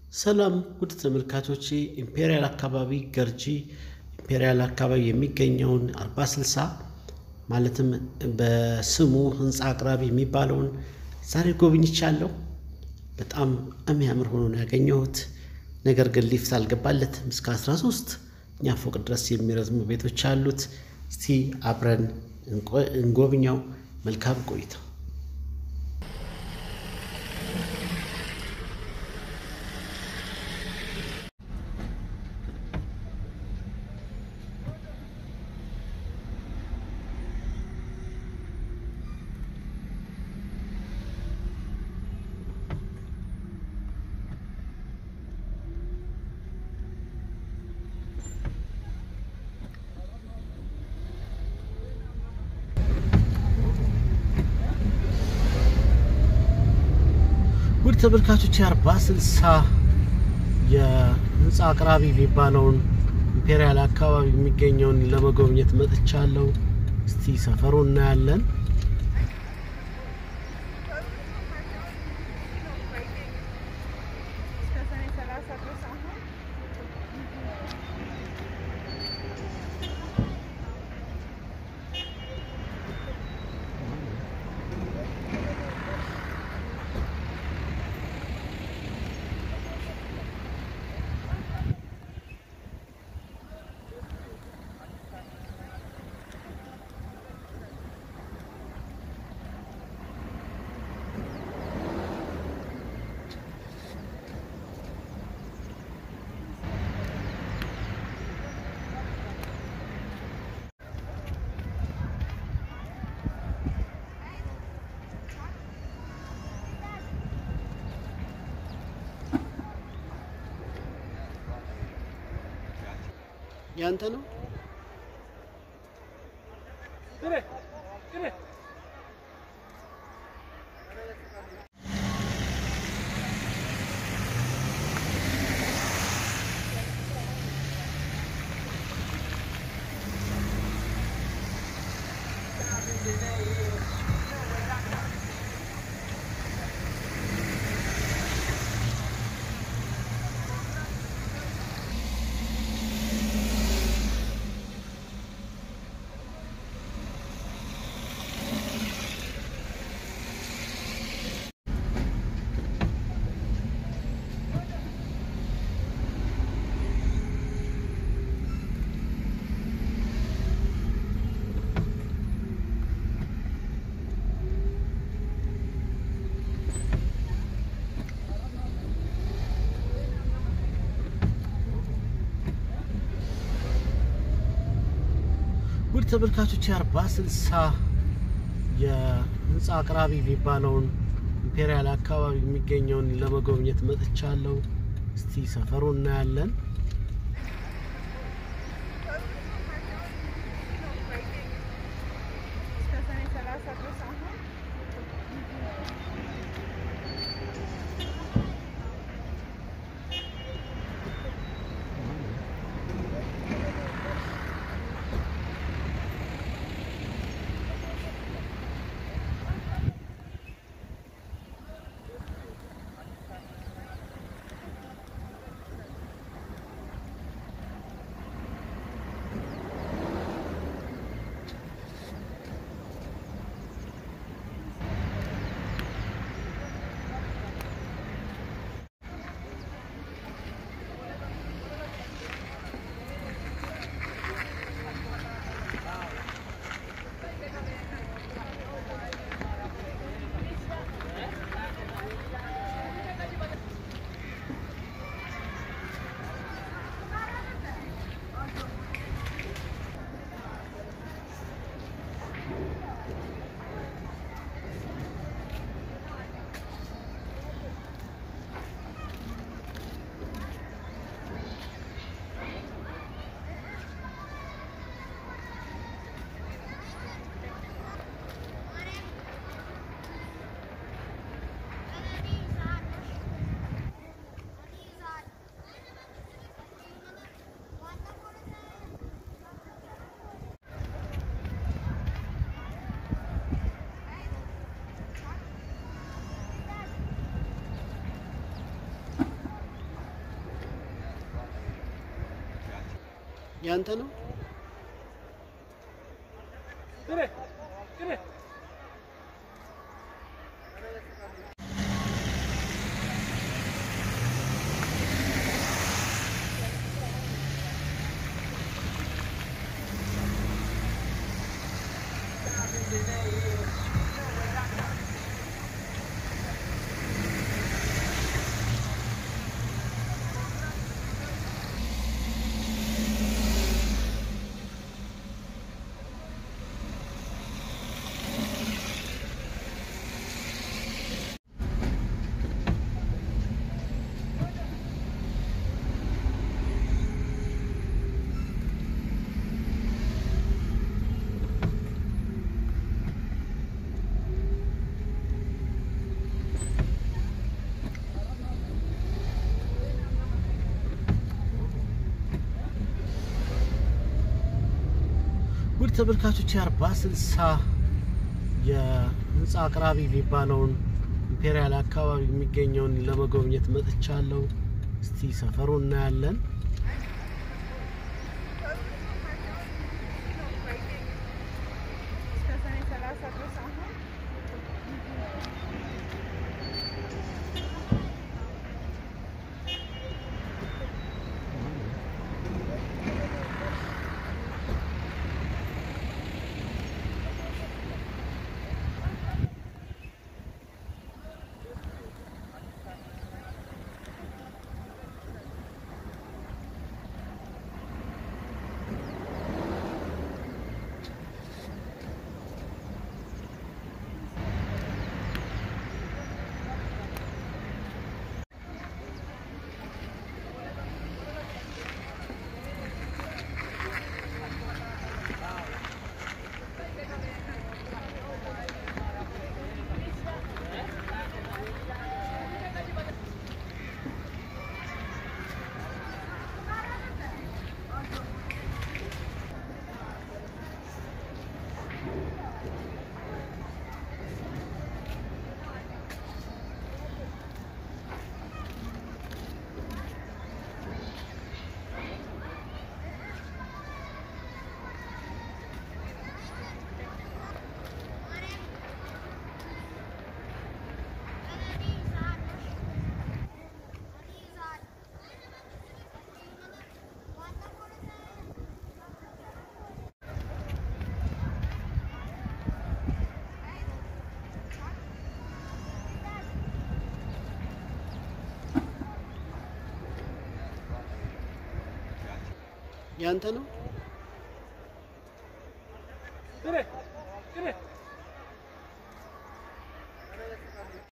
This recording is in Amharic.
ሰላም ውድ ተመልካቾቼ ኢምፔሪያል አካባቢ ገርጂ ኢምፔሪያል አካባቢ የሚገኘውን አርባ ስልሳ ማለትም በስሙ ህንፃ አቅራቢ የሚባለውን ዛሬ ጎብኝቻለሁ። በጣም የሚያምር ሆኖ ነው ያገኘሁት። ነገር ግን ሊፍት አልገባለትም። እስከ 13 እኛ ፎቅ ድረስ የሚረዝሙ ቤቶች አሉት። እስቲ አብረን እንጎብኘው። መልካም ቆይታ። ውድ ተመልካቾች አርባ ስልሳ የህንፃ አቅራቢ የሚባለውን ኢምፔሪያል አካባቢ የሚገኘውን ለመጎብኘት መጥቻለሁ። እስቲ ሰፈሩ እናያለን። ያንተ ነው? ውድ ተመልካቾች አርባ ስልሳ የህንፃ አቅራቢ የሚባለውን ኢምፔሪያል አካባቢ የሚገኘውን ለመጎብኘት መጥቻለሁ። እስቲ ሰፈሩ እናያለን። ያንተ ነው። ውድ ተመልካቾች የአርባ ስልሳ የህንፃ አቅራቢ የሚባለውን ኢምፔሪያል አካባቢ የሚገኘውን ለመጎብኘት መጥቻለሁ። እስቲ ሰፈሩ እናያለን። ያንተ ነው።